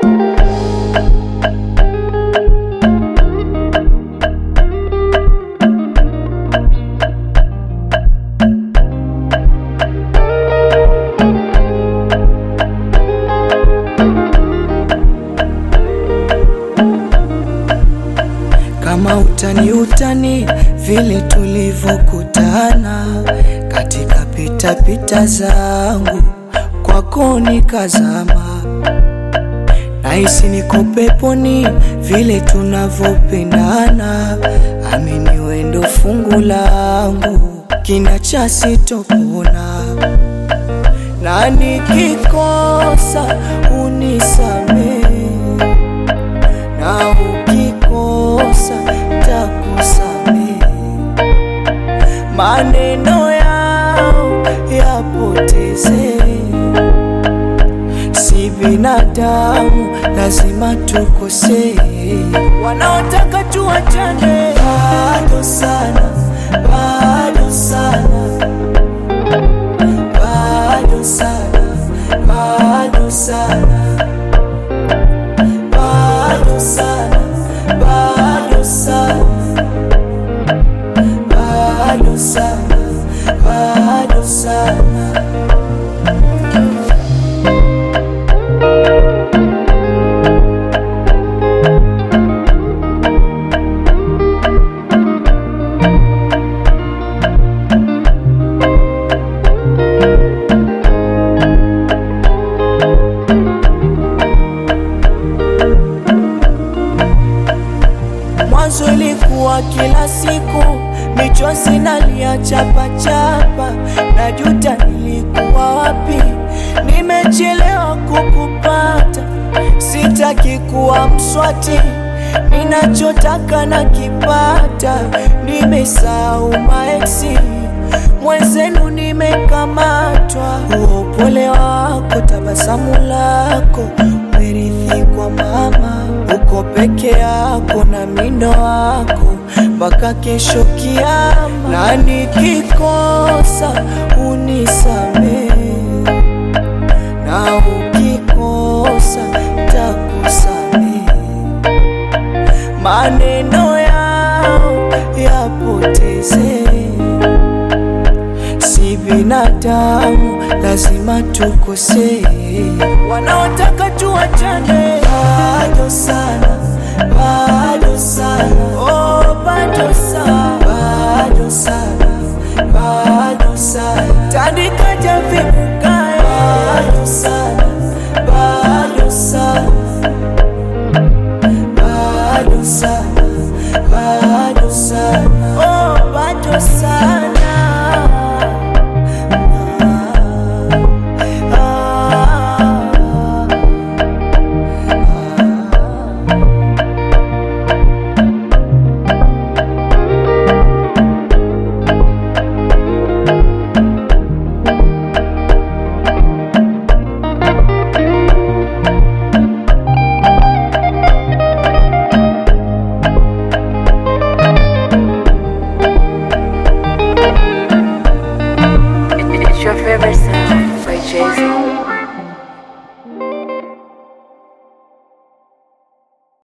kama utani utani vile tulivyokutana katika pita pita zangu kwako nikazama, nahisi niko peponi vile tunavyopendana. Amini wendo fungu langu kina cha sitopona, na nikikosa unisamehe na ukikosa takusamehe, maneno yao yapoteze, si binadamu, lazima tukosee. Wanaotaka tuachane bado sana, bado sana, bado sana, bado sana bado sana, bado sana, bado sana, bado sana. Mwanzo ilikuwa kila siku michozi nalia chapa chapa, najuta nilikuwa wapi, nimechelewa kukupata. Sitaki kuwa mswati, ninachotaka na kipata. Nimesahau maeksi mwenzenu, nimekamatwa. Huo upole wako, tabasamu lako, merithi kwa mama uko peke yako na mindo wako mpaka kesho kiama, na nikikosa unisamehe, na ukikosa takusamehe, maneno yao yapoteze, si binadamu, lazima tukosee. Wanaotaka tuachane bado sana, bado sana, oh, bado sana, bado sana, bado sana, tandika javi mukae, bado sana